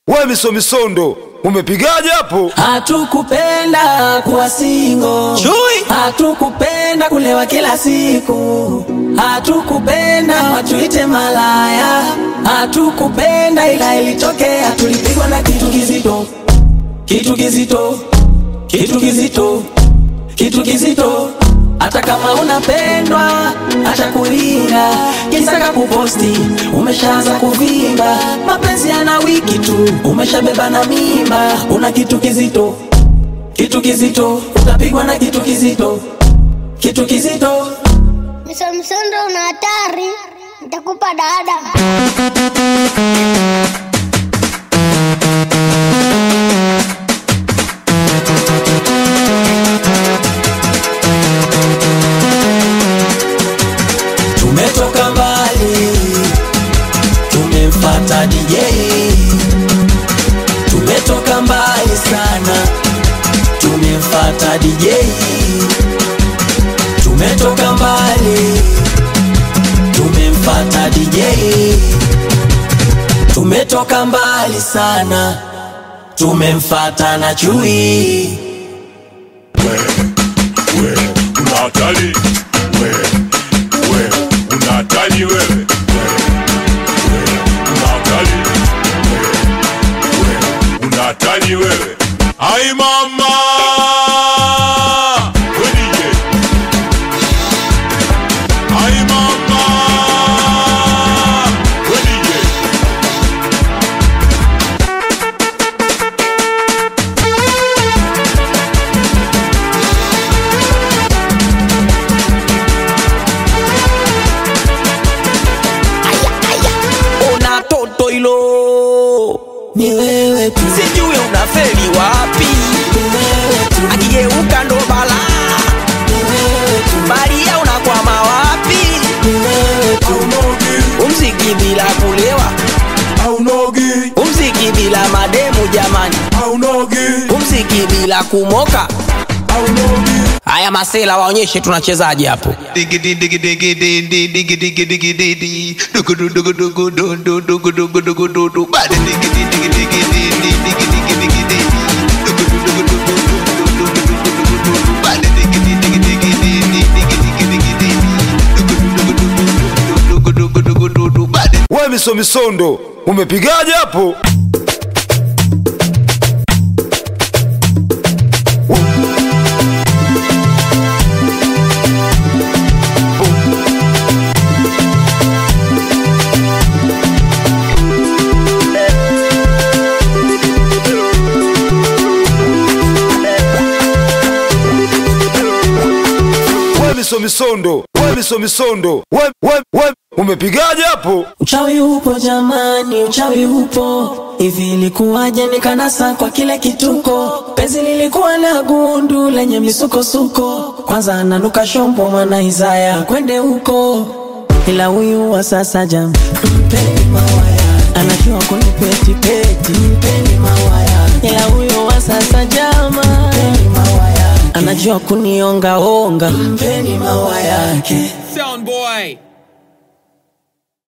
We misomisondo umepigaje hapo? Hatukupenda kuwa singo, Chui. hatukupenda kulewa kila siku, hatukupenda watuite malaya, hatukupenda ila ilitokea, tulipigwa na kitu kizito, kitu kizito, kitu kizito, kitu kizito. Hata kama unapendwa, acha kulinga, kisaka kuposti, umeshaanza kuvimba, mapenzi yana wiki tu, umeshabeba na mimba, una kitu kizito, kitu kizito, utapigwa na kitu kizito, kitu kizito. Msomsondo una hatari, nitakupa dada. Tumetoka mbali, tumemfata DJ. Tumetoka mbali sana, tumemfata DJ. Tumetoka mbali, tumemfata DJ. Tumetoka mbali sana, tumemfata na chui. we una hatari we we una hatari wewe we we una hatari we we una hatari wewe ai mama we DJ ai mama we DJ Ona toto hilo Ni wewe tu, sijui unafeli wapi, ni wewe tu, akigeuka ndo balaa, ni wewe tu, baria unakwama wapi? ni wewe tu. Umziki bila kulewa, aunogi umziki bila mademu jamani, aunogi umziki bila kumoka. Haya masela waonyeshe tunachezaje hapo. Diggity diggity diggity diggity diggity diggity diggity dugu dugu dugu dugu dugu dugu dugu dugu dugu bad diggity diggity diggity diggity diggity dugu dugu dugu dugu dugu dugu dugu bad diggity diggity diggity diggity diggity dugu dugu dugu dugu dugu dugu dugu bad We misomisondo umepigaje hapo? We misomisondo we misomisondo we, we, we umepigaje hapo? Uchawi upo jamani, uchawi upo. Hivi ilikuwaje nikanasa kwa kile kituko? Penzi lilikuwa na gundu lenye misukosuko. Kwanza ananuka shombo mwana Isaya kwende huko, ila huyu wa sasa jam mpeni mawaya, anajua kunipeti peti, mpeni mawaya, ila huyu wa sasa jama mpeni mawaya, anajua kunionga onga, mpeni mawaya yake. Sound boy.